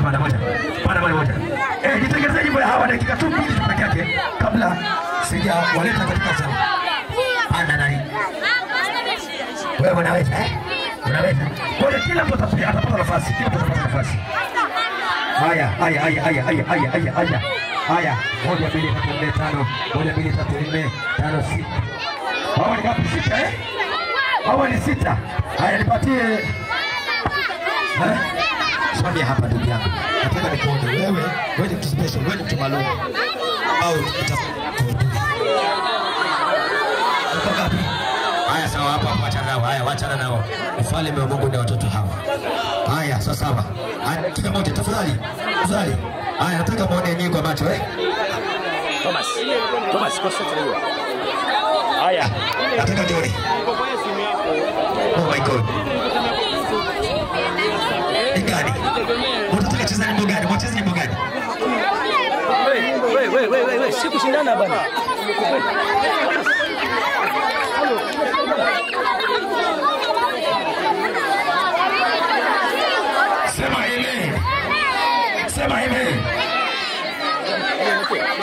panda moja. Panda moja moja. Eh, nitengenezee nyimbo ya hawa dakika tu mbili tu peke yake kabla sijawaleta katika sawa. Panda nani? Wewe unaweza eh? Unaweza. Kwa hiyo kila mtu atapata atapata nafasi. Kila mtu atapata nafasi. Haya, haya, haya, haya, haya, haya, haya, haya. Haya, moja, mbili, tatu, nne, tano. Moja, mbili, tatu, nne, tano, sita. Hawa ni ngapi? Sita eh? Hawa ni sita. Haya, nipatie Eh? Simamia hapa ndugu yangu. Nataka nikuone wewe, wewe ni mtu special, wewe ni mtu maalum. Au uta Uko ngapi? Haya sawa hapa hapa wachana nao. Haya wachana nao. Ufalme wa Mungu na watoto hawa. Haya sawa sawa. Haya kila mmoja tafadhali. Tafadhali. Haya nataka muone nyinyi kwa macho eh. Thomas. Thomas, concentrate hiyo. Haya. Nataka jioni. Oh my God. Ni gani? Unataka cheza nyimbo gani? Mwacheze nyimbo gani? Wewe, wewe, wewe, wewe, si kushindana bana. Sema amen. Sema amen.